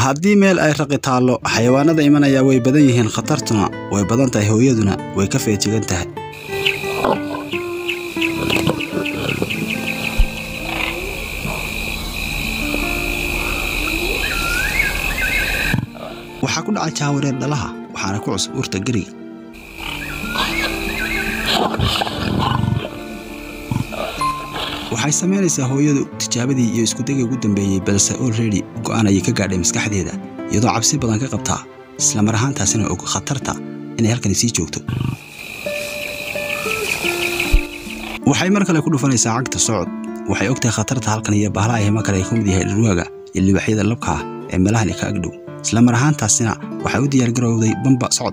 haddii meel ay raqi taallo xayawaanada imanaya way badan yihiin khatartuna way badan tahay hooyaduna way ka feejigan tahay waxaa ku dhacay jaawareer dhalaha waxaana ku cusub urta geriga waxay samaynaysaa hooyadu tijaabadii iyo iskudagii ugu dambeeyey balse olredy go'aan ayay ka gaadhay maskaxdeeda iyadoo cabsi badan ka qabtaa isla mar ahaantaasina og khatarta inay halkani sii joogto waxay mar kale ku dhufanaysaa cagta socod waxay ogtahay khatarta halkan iyo bahlaha himo kale ay ka mid yahay dhirwaaga iyo libaxyada labka ah ee meelahani ka agdhow isla mar ahaantaasina waxay u diyaargarowday bamba socod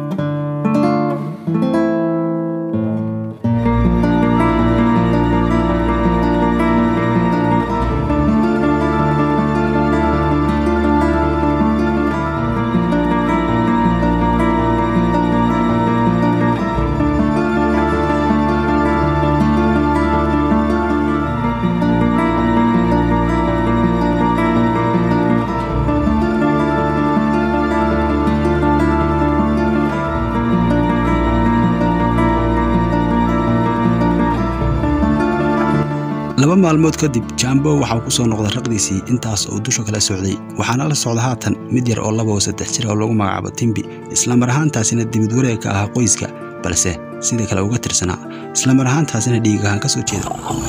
laba maalmood kadib jambo waxaa ku soo noqday raqdiisii intaas oo dusha kala socday waxaana la socda haatan mid yar oo laba oo saddex jir oo lagu magacaabo timbi isla mar ahaantaasina dibid wareegka ahaa qoyska balse sida kale uga tirsanaa isla mar ahaantaasina dhiig ahaan ka soo jeeda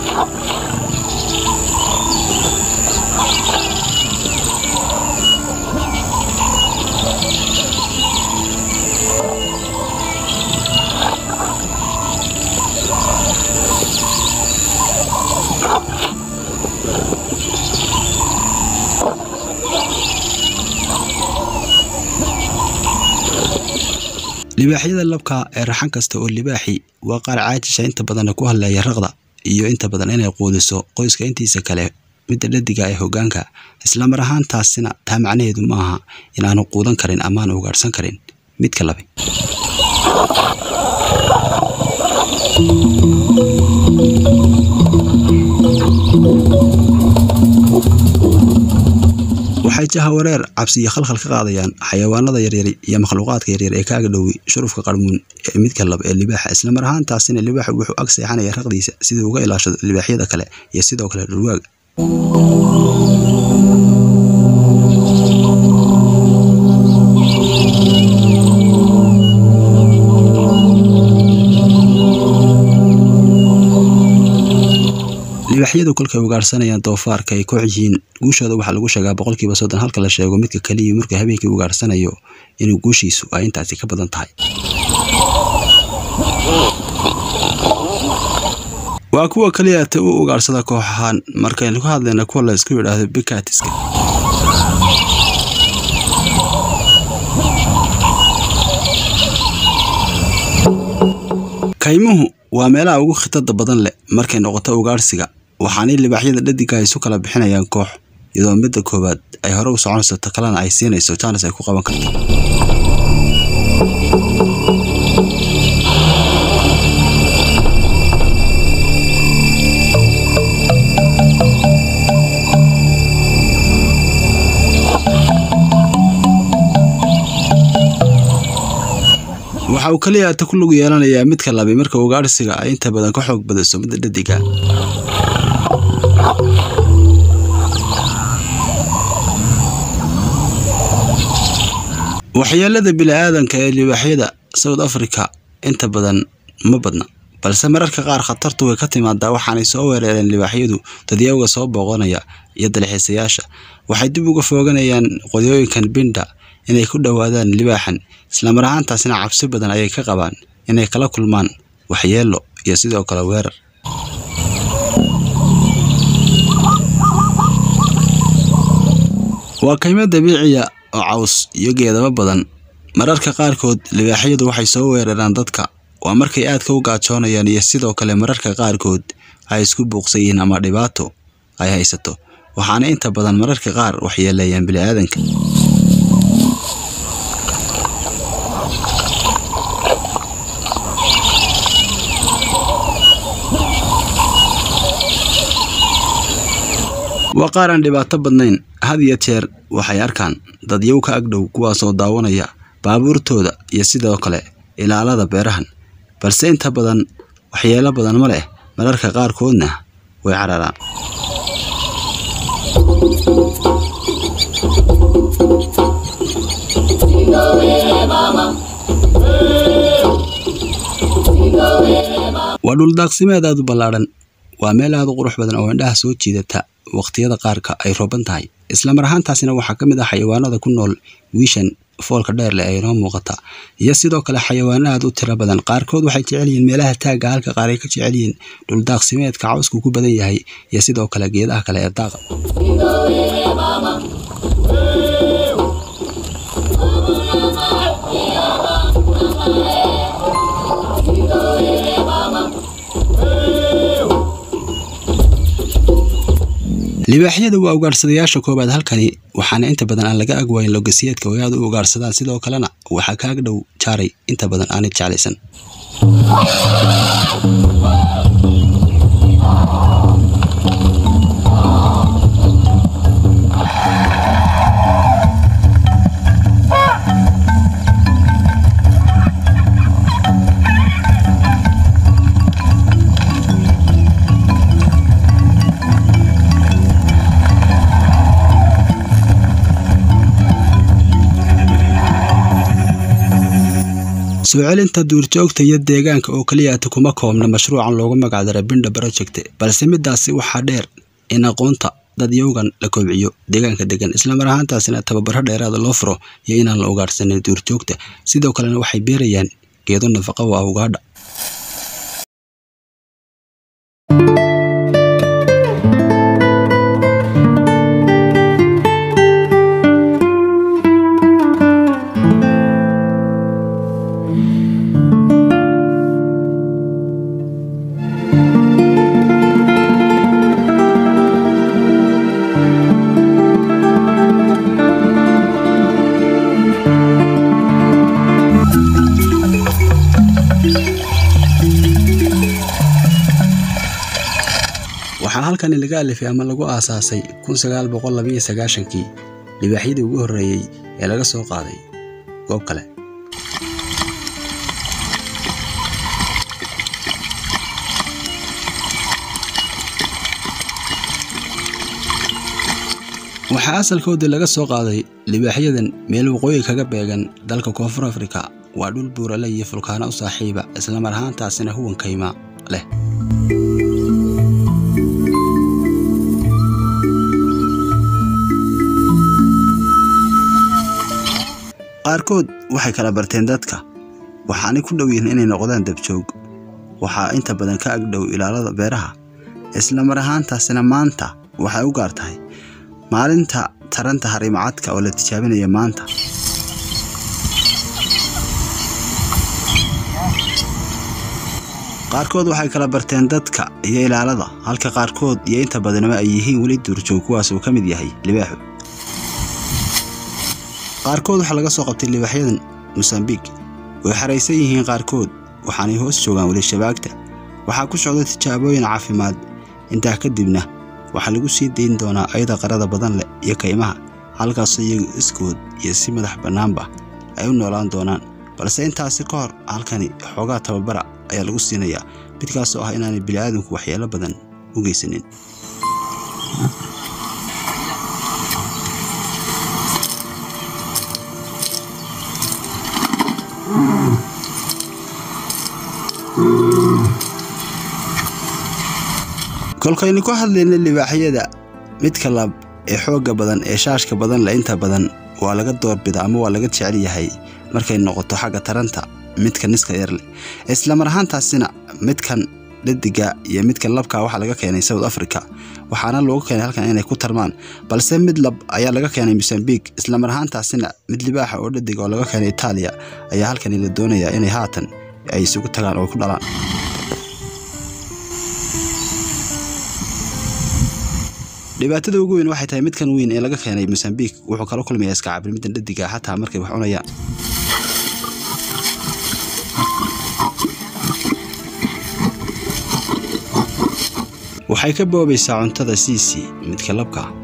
libaaxyada labka ee raxan kasta oo libaaxi waa qaar caajisha inta badanna ku hadleeya raqda iyo inta badan inay quudiso qoyska intiisa kale midda dhadiga ee hoggaanka isla mar ahaantaasina taa macnaheedu ma aha inaanu quudan karin amaanu ugaadhsan karin midka labe waxay jahawareer cabsi iyo khalkhal ka qaadayaan xayawaanada yaryar iyo makhluuqaadka yaryar ee ka agdhowi shurufka qarmuun ee midka lab ee libaaxa isla mar ahaantaasina libaaxu wuxuu ag seexanaya raqdiisa sidii uga ilaashado libaaxyada kale iyo sidoo kale dhurwaaga libaaxyadu kolkay ugaadhsanayaan doofaarka ay koox yihiin guushooda waxaa lagu sheegaa boqolkiiba soddon halka la sheego midka keliya markuu habeenkii ugaadhsanayo inuu guushiisu ay intaasi ka badan tahay waa kuwa keliya ta u ugaadhsada koox ahaan markaynu ka hadlayna kuwa la isku yidhaahdo bikatiska kaymuhu waa meelaha ugu khitada badan leh markay noqoto ugaadhsiga waxaanay libaaxyada dhadiga isu kala bixinayaan koox iyadoo midda koowaad ay hore u soconayso ta kalena ay siinayso jaanis ay ku qaban karto waxa uu kaliya ata ku lug yeelanayaa midka labi marka ugaadhsiga ay inta badan ka xoog badiso midda dhadiga waxyeelada bini'aadanka ee libaaxyada south africa inta badan ma badna balse mararka qaar khatartu way ka timaadaa waxaanay soo weerareen libaaxyadu dadyawga soo booqanaya iyo dalxiisayaasha waxay dib uga fooganayaan qodyooyinkan binda inay ku dhowaadaan libaaxan islamar ahaantaasina cabsi badan ayay ka qabaan inay kala kulmaan waxyeelo iyo sidoo kale weerar waa kaymo dabiiciya oo caws iyo geedaba badan mararka qaarkood libaaxyadu waxay soo weeraraan dadka waa markay aadka u gaajoonayaan iyo sidoo kale mararka qaarkood ay isku buuqsan yihiin ama dhibaato ay haysato waxaana inta badan mararka qaar waxyeeleeyaan bini'aadanka waa qaar aan dhibaato badnayn had iyo jeer waxay arkaan dadyow ka agdhow kuwaasoo daawanaya baabuurtooda iyo sidoo kale ilaalada beerahan balse inta badan waxyeelo badan ma leh mararka qaarkoodna way cararaan waa dhuldaaqsimeed aad u ballaadhan waa meel aad u qurux badan oo indhaha soo jiidata waqtiyada qaarka ay rooban tahay islamar ahaantaasina waxaa ka mid ah xayawaanada ku nool wiishan foolka dheer leh ee inoo muuqata iyo sidoo kale xayawaano aad u tiro badan qaarkood waxay jecel yihiin meelaha taagga halka qaar ay ka jecel yihiin dhuldaaqsimeedka cawsku ku badan yahay iyo sidoo kale geedaha kale ee daaqa libaaxyada waa ugaadhsadayaasha koowaad halkani waxaana inta badan aan laga agwayn logasiyeedka way aad u ugaadhsadaan sidoo kalena waxaa ka agdhow jaaray inta badan aanay jeclaysan soo celinta duurjoogta iyo deegaanka oo keliyaata kuma koobna mashruucan loogu magacdaray bindha project balse midaasi waxaa dheer in aqoonta dadyowgan la kobciyo deegaanka degan islamar ahaantaasina tababaro dheeraada loo furo iyo inaan la ugaadhsanin duurjoogta sidoo kalena waxay beerayaan geedo nafaqo waa ugaadha waxaa halkani laga alifay ama lagu aasaasay kun sagaal boqol labiyo sagaashankii libaaxyadii ugu horreeyey ee laga soo qaaday goob kale waxaa asalkoodii laga soo qaaday libaaxyadan meel waqooyi kaga beegan dalka koonfur afrika waa dhul buurale iyo fulkaano u saaxiiba islamar ahaantaasina huwan kayma leh qaarkood waxay kala barteen dadka waxaanay ku dhow yihiin inay noqdaan dabjoog waxaa inta badan ka agdhow ilaalada beeraha islamar ahaantaasina maanta waxay u gaar tahay maalinta taranta harimacadka oo la tijaabinaya maanta qaarkood waxay kala barteen dadka iyo ilaalada halka qaarkood iyo inta badanba ay yihiin weli duurjoog kuwaas uu ka mid yahay libaaxu qaarkood waxaa laga soo qabtay libaaxyadan mosambiik way xaraysan yihiin qaarkood waxaanay hoos joogaan weli shabaagta waxaa ku socda tijaabooyin caafimaad intaa kadibna waxaa lagu sii dayn doonaa ayada qarada badan leh iyo kaymaha halkaasoo iyagu iskood iyo si madax bannaanba ay u noolaan doonaan balse intaasi ka hor halkani xoogaa tababara ayaa lagu siinayaa midkaasoo ah inaanay bini'aadamku waxyeelo badan u geysanin kolkaynu ka hadlayna libaaxyada midka lab ee xoogga badan ee shaashka badan leh inta badan waa laga doorbida ama waa laga jecel yahay markay noqoto xagga taranta midka niska yar leh islamar ahaantaasina midkan dhadiga iyo midka labka waxaa laga keenay south africa waxaana loogu keenay halkan inay ku tarmaan balse mid lab ayaa laga keenay mosambiik islamar ahaantaasina mid libaaxa oo dhadiga oo laga keenay itaaliya ayaa halkani la doonayaa inay haatan ay isugu tagaan oo ku dhalaan dhibaatada ugu weyn waxay tahay midkan weyn ee laga keenay mosambiik wuxuu kala kulmayaa iska cabir middan dhadiga xataa markay wax cunayaan waxay ka boobaysaa cuntada siisii midka labka